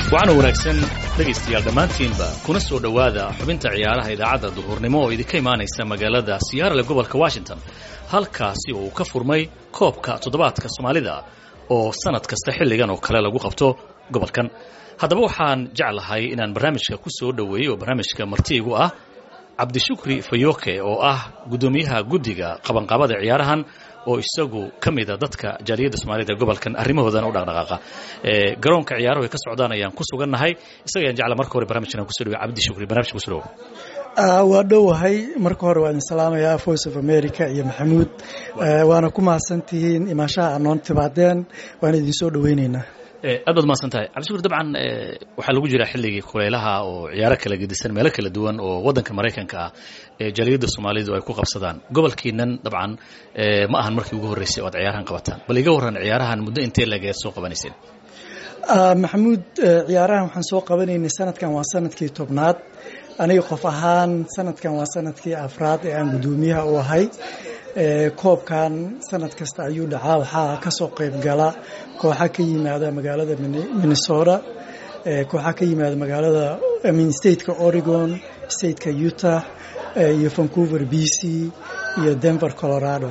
waxaana wanaagsan dhegaystayaal dhammaantiinba kuna soo dhowaada xubinta ciyaaraha idaacadda duhurnimo oo idinka imaanaysa magaalada siyaarale gobolka washington halkaasi oo uu ka furmay koobka toddobaadka soomaalida oo sannad kasta xilligan oo kale lagu qabto gobolkan haddaba waxaan jeclahay inaan barnaamijka ku soo dhoweeyo oo barnaamijka martiigu ah cabdishukri fayoke oo ah guddoomiyaha guddiga qabanqaabada ciyaarahan oo isagu ka mida dadka jaaliyadda soomaalida gobolkan arrimahoodana u dhaqdhaqaaqa garoonka ciyaaruhu ay ka socdaan ayaan ku sugannahay isaga ayaan jecla marka hore barnamijkan kuso dhawe cabdishukri barnamijka kuso dhawo waa dhowahay marka hore waan idin salaamayaa voice of america iyo maxamuud waana ku mahadsantihiin imaashaha aad noon timaadeen waan idin soo dhoweyneynaa aad baad mahadsan tahay cabdishukur dabcan waxaa lagu jiraa xilligii kulaylaha oo ciyaaro kala gedisan meelo kala duwan oo waddanka maraykanka ah ee jaaliyadda soomaalidu ay ku qabsadaan gobolkiinan dabcan ma ahan markii ugu horreysay oo ad ciyaarahan qabataan bal iga warran ciyaarahan muddo intee lageed soo qabanayseen maxamuud ciyaarahan waxaan soo qabanaynay sanadkan waa sanadkii tobnaad aniga qof ahaan sanadkan waa sanadkii afraad ee aan guddoomiyaha u ahay koobkan sanad kasta ayuu dhacaa waxaa ka soo qayb gala kooxa ka yimaada magaalada minnesota kooxa ka yimaada magaalada min stateka oregon stateka utah iyo vancouver b c iyo denver colorado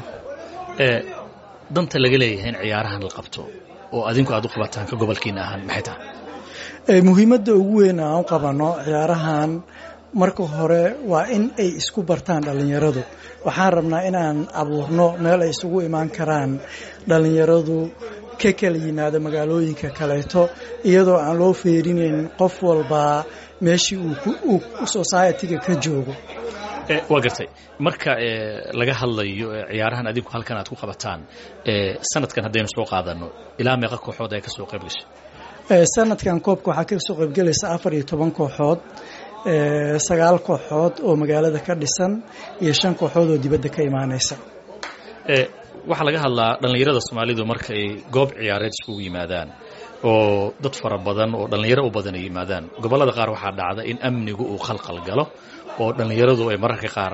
danta laga leeyahay in ciyaarahan la qabto oo adinku aad u qabataan ka gobolkiina ahaan maxay tahay muhiimadda ugu weyn aan u qabano ciyaarahan marka hore waa in ay isku bartaan dhallinyaradu waxaan rabnaa inaan abuurno meel ay isugu imaan karaan dhallinyaradu ka kala yimaado magaalooyinka kaleeto iyadoo aan loo feerinayn qof walbaa meeshii uu society-ga ka joogo waa gartay marka laga hadlayo ciyaarahan adinku halkan aad ku qabataan sanadkan haddaynu soo qaadano ilaa meeqa kooxood ay ka soo qayb gashay sanadkan koobka waxaa ka soo qaybgelaysa afar iyo toban kooxood sagaal kooxood oo magaalada ka dhisan iyo shan kooxood oo dibadda ka imaanaysa waxaa laga hadlaa dhallinyarada soomaalidu marka ay goob ciyaareed iskugu yimaadaan oo dad fara badan oo dhallinyaro u badan ay yimaadaan gobollada qaar waxaa dhacda in amnigu uu khalqal galo oo dhallinyaradu ay mararka qaar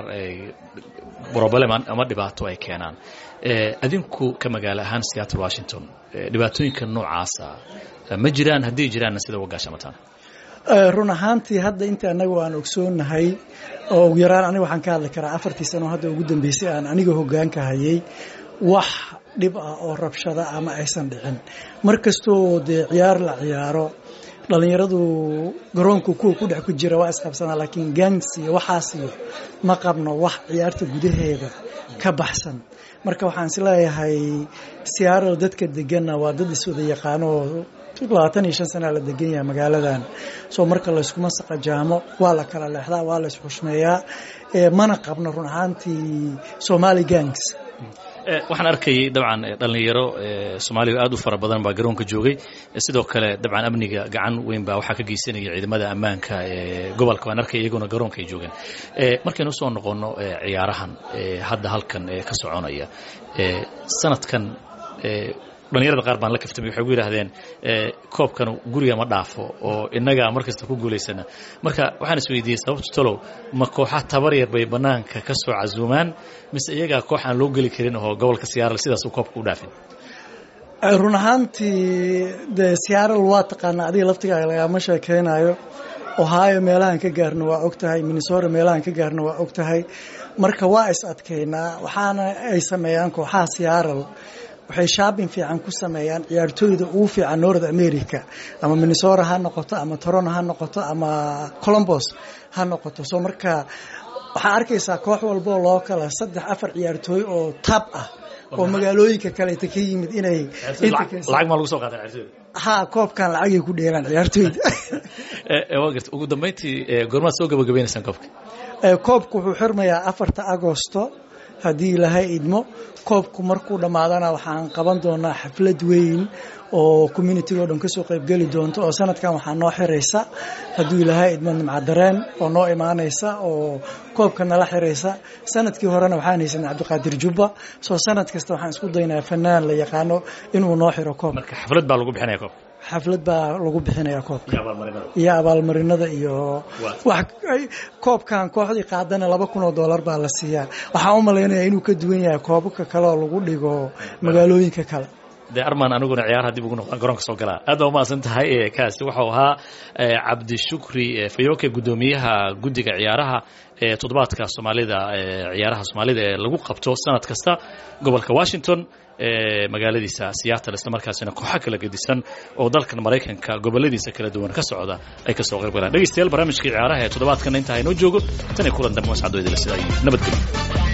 broblem ama dhibaato ay keenaan adinku ka magaalo ahaan seattle washington dhibaatooyinka noocaasa ma jiraan haddii jiraanna sida uga gaashamataan run ahaantii hadda inta annagu aan ogsoonnahay oo ugu yaraan aniga waxaan ka hadli karaa afartii sano hadda ugu dambeysay aan aniga hoggaanka hayay wax dhib ah oo rabshada ama aysan dhicin mar kastoo dee ciyaar la ciyaaro dhallinyaradu garoonka kuwa ku dhex ku jira waa isqabsanaa laakiin gangs iyo waxaas iyo ma qabno wax ciyaarta gudaheeda ka baxsan marka waxaan isleeyahay siyaarada dadka deganna waa dad iswada yaqaano oo labaatan iyo shan sanaa la degan yahay magaaladan soo marka layskuma saqajaamo waa la kala leexdaa waa la isxushmeeyaa mana qabno run ahaantii somali gangs waxaan arkayay dabcan dhallinyaro soomaaliya aad u fara badan baa garoonka joogay sidoo kale dabcan amniga gacan weyn baa waxaa ka geysanaya ciidamada ammaanka ee gobolka waan arkay iyaguna garoonka ay joogeen markaynu usoo noqonno ciyaarahan hadda halkan ka soconaya sanadkan dhallinyarada qaar baan la kaftamay waxay gu yidhaahdeen koobkan guriga ma dhaafo oo innagaa mar kasta ku guulaysana marka waxaan is weydiiyey sababta talow ma kooxa tabar yar bay bannaanka ka soo casuumaan mise iyagaa koox aan loo geli karin oo gobolka siyaaral sidaas uu koobka u dhaafin run ahaantii dee siyaaral waa taqaanaa adiga laftigaaga lagama sheekeynayo ohio meelahaan ka gaarna waa og tahay minnesota meelahaan ka gaarna waa og tahay marka waa is adkaynaa waxaana ay sameeyaan kooxaha siyaaral waxay shaabin fiican ku sameeyaan ciyaartooyda ugu fiican north america ama minnesota ha noqoto ama toronto ha noqoto ama colombos ha noqoto soo marka waxaa arkaysaa koox walboo loo kala saddex afar ciyaartooy oo tab ah oo magaalooyinka kaleeta ka yimid inay lacag maa lagu soo qaada ciyaartooyda ha koobkan lacagay ku dheelaan ciyaartooyda waa garta ugu dambeyntii goormaad soo gabagabaynaysaan koobka koobku wuxuu xirmayaa afarta agosto haddii ilaahay idmo koobku markuu dhammaadana waxaan qaban doonaa xaflad weyn oo communitiga o dhan kasoo qaybgeli doonto oo sanadkan waxaa noo xiraysa hadduu ilaahay idmo nimcadareen oo noo imaanaysa oo koobka nala xiraysa sanadkii horena waxaan haysanay cabdiqaadir jubba soo sanad kasta waxaan isku daynaa fanaan la yaqaano inuu noo xiro koob marka xaflad baa lagu bixinaya koobka xaflad baa lagu bixinayaa koobka iyo abaalmarinada iyo koobkan kooxdii qaadana laba kun oo dollar baa la siiyaa waxaan u malaynayaa inuu ka duwan yahay koobabka kale oo lagu dhigo magaalooyinka kale dee arman aniguna ciyaaraha dib ugu noqdaan garoonka soo galaa aad baa umahadsan tahay kaasi waxau ahaa cabdishukri fayoke guddoomiyaha guddiga ciyaaraha ee toddobaadka soomaalida ciyaaraha soomaalida ee lagu qabto sanad kasta gobolka washington ee magaaladiisa seattle isla markaasina kooxo kala gedisan oo dalkan maraykanka goboladiisa kala duwan ka socda ay kasoo qayb galaan dhegeystayaal barnaamijkii ciyaaraha ee toddobaadkana intaa inoo joogo tan iyo kulan dambe mascadooydila sidaa iyo nabadgelyo